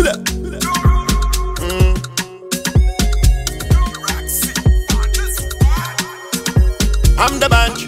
I'm the bunch.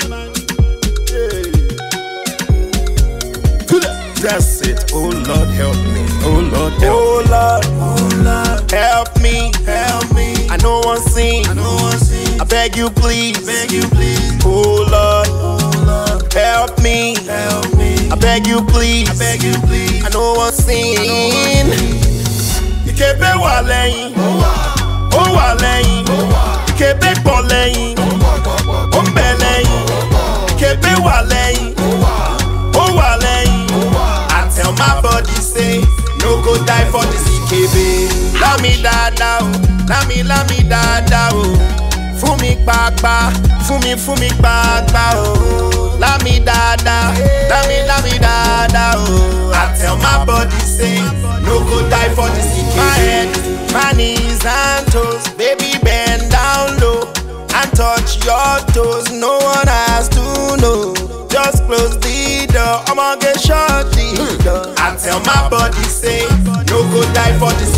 That's it. Oh Lord, help me. Oh Lord, help oh Lord, oh Lord, help me, help me. I know one sing. I know one sing. I beg you, please, beg you, please. Oh Lord, oh Lord, help me, help me. I beg you, please, I beg you, please. I know one sing. Ìkébé wà lẹ́yìn, ó wà lẹ́yìn, ìkébé pọ̀ lẹ́yìn, ó ń bẹ lẹ́yìn, ìkébé wà lẹ́yìn, ó wà lẹ́yìn. I tell my body say, no go die for this ìkébé. Lámi dáadáa o, lámi lámi dáadáa o. Fún mi pàápàá, fún mi fún mi pàápàá o. Lámi dáadáa, lámi lámi dáadáa o. I tell my body say, no go die for this ìkébé. My head, my knees and toes, baby bend down low and touch your toes. No one has to know. Just close the door. I'ma get shut the door. I tell my body say, no go die for this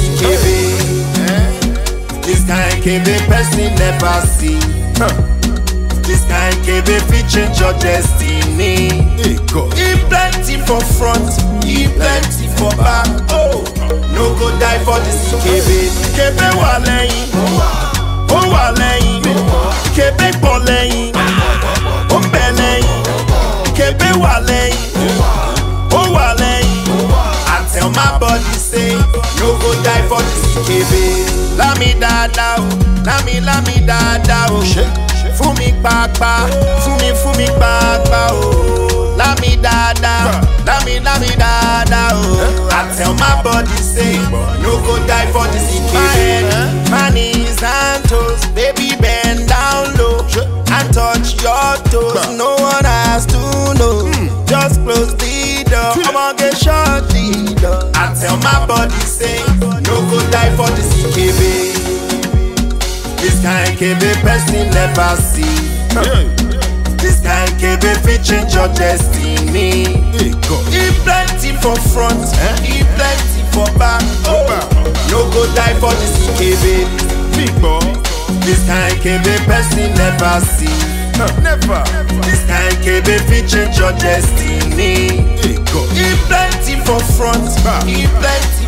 KB. This kind KB person never see. This kind KB fit change your destiny. He plenty for front, he plenty for back. Oh, no go die for this KB. KB wà lẹ́yìn, ó wà lẹ́yìn, KB pọ̀ lẹ́yìn, ó ń bẹ lẹ́yìn, KB wà lẹ́yìn, ó wà lẹ́yìn. I tell my body say, no go die for this KB. Lámi dáadáa o, lámi lámi dáadáa o. Fún mi pàápàá, fún mi fún mi pàápàá o. Lámi dáadáa, lámi lámi dáadáa o. I tell my body say, no go die for this KB. My head, my knees and toes, baby bend down low and touch your toes. No one has to know. Just close the door. I'ma get shut the door. I tell my body say, no go die for this KB. This kind KB person never see. This kind KB fit change your destiny. He plenty for front, he plenty for back. Oh, no go die for this KB. This kind KB person never see. Never. This kind KB fit change your destiny. He plenty for front, he plenty